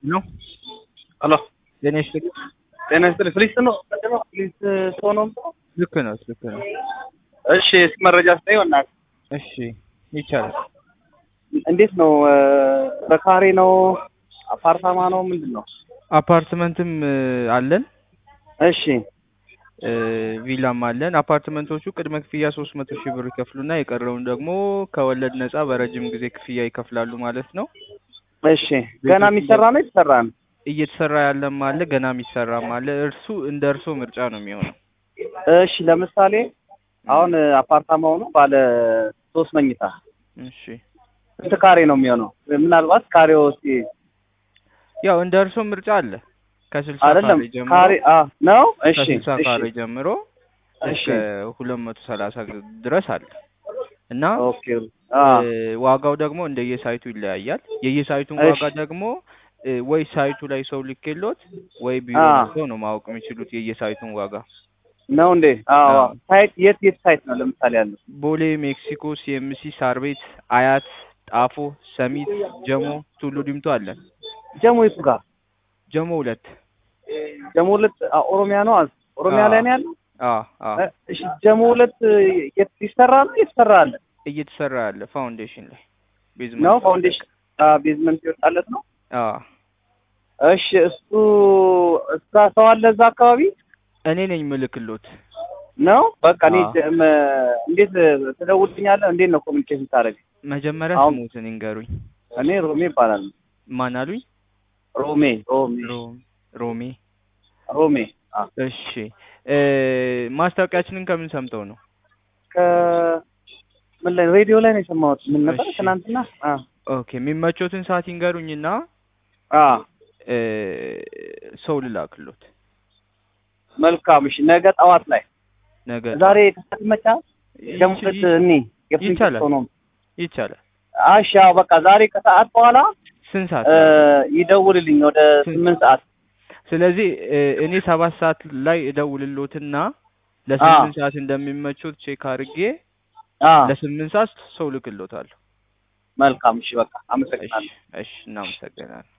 ነው። ሄሎ ጤና ይስጥልኝ። ጤና ይስጥልኝ። ፍሊስ ነው ምንድን ነው? ፍሊስ ሰው ነው። ልክ ነው፣ ልክ ነው። እሺ እስኪ መረጃ ስጠኝ በእናትህ። እሺ ይቻላል። እንዴት ነው? በካሬ ነው? አፓርታማ ነው? ምንድን ነው? አፓርትመንትም እ, አለን እሺ እ, ቪላም አለን። አፓርትመንቶቹ ቅድመ ክፍያ ሶስት መቶ ሺህ ብር ይከፍሉና የቀረውን ደግሞ ከወለድ ነፃ በረጅም ጊዜ ክፍያ ይከፍላሉ ማለት ነው። እሺ ገና የሚሰራ ነው የተሰራ ነው? እየተሰራ ያለም አለ፣ ገና የሚሰራም አለ። እርሱ እንደ እርሶ ምርጫ ነው የሚሆነው። እሺ ለምሳሌ አሁን አፓርታማው ነው ባለ ሶስት መኝታ እሺ ስንት ካሬ ነው የሚሆነው? ምናልባት ካሬው እስኪ ያው እንደ እርሶ ምርጫ አለ ከስልሳ አይደለም ካሬ ጀምሮ ካሬ አ ነው። እሺ ከስልሳ እሺ ካሬ ጀምሮ እሺ እስከ ሁለት መቶ ሰላሳ ድረስ አለ እና ኦኬ አ እ, ዋጋው ደግሞ እንደየሳይቱ ይለያያል። የየሳይቱን እሺ። ዋጋ ደግሞ እ, ወይ ሳይቱ ላይ ሰው ልኬሎት ወይ ቢሮ አ መጥተው ነው ማወቅ የሚችሉት የየሳይቱን ዋጋ። ነው እንዴ? አዎ አዎ። ሳይት የት የት ሳይት ነው ለምሳሌ ያለው? ቦሌ፣ ሜክሲኮ፣ ሲኤምሲ፣ ሳር ቤት፣ አያት፣ ጣፎ፣ ሰሚት፣ ጀሞ፣ ቱሉ ዲምቱ አለን። ጀሞ የቱ ጋር? ጀሞ ሁለት ጀሞ ሁለት አ፣ ኦሮሚያ ነው አዝ ኦሮሚያ ላይ ነው ያለው። አ አ እ፣ እሺ ጀሞ ሁለት የት ይሰራ ነው የተሰራ አለ እየተሰራ ያለ ፋውንዴሽን ላይ ነው ቤዝመንት ፋውንዴሽን አ ቤዝመንት ይወጣለት ነው። አ እሺ እሱ እዛ ሰው አለ እዛ አካባቢ እኔ ነኝ ምልክሎት። ነው። በቃ እኔ አዎ። ጀ- መ- እንዴት ትደውልኛለህ? እንዴት ነው ኮሚኒኬሽን ታደርግ? መጀመሪያ አሁን- ስሙትን ይንገሩኝ። እኔ ሮሜ ይባላል። ማን አሉኝ? ሮሜ ሮሜ ሮ- ሮሜ ሮሜ አ እሺ እ ማስታወቂያችንን ከምን ሰምተው ነው? ከ ምን ላይ ሬዲዮ ላይ ነው የሰማሁት። ምን ነበር እሺ። ትናንትና? አ ኦኬ የሚመቾትን ሰዓት ይንገሩኝና አ እ ሰው ልላክሎት መልካም። እሺ ነገ ጠዋት ላይ ነገ ዛሬ ከሰዓት ይመቻል? ደግሞ ይች- ሁለት እኔ የፍሪንት ይቻላል። ሰው ነው። ይቻላል። እሺ ያው በቃ ዛሬ ከሰዓት በኋላ ስንት ሰዓት? እ ይደውልልኝ ወደ ስንት? ስምንት ሰዓት ስለዚህ እ እኔ ሰባት ሰዓት ላይ እደውልሎትና ለስምንት ሰዓት እንደሚመቾት ቼክ አድርጌ አ ለስምንት ሰዓት ሰው ልክሎታለሁ። መልካም። እሺ በቃ እሺ አመሰግናለሁ። እሺ እናመሰግናለን።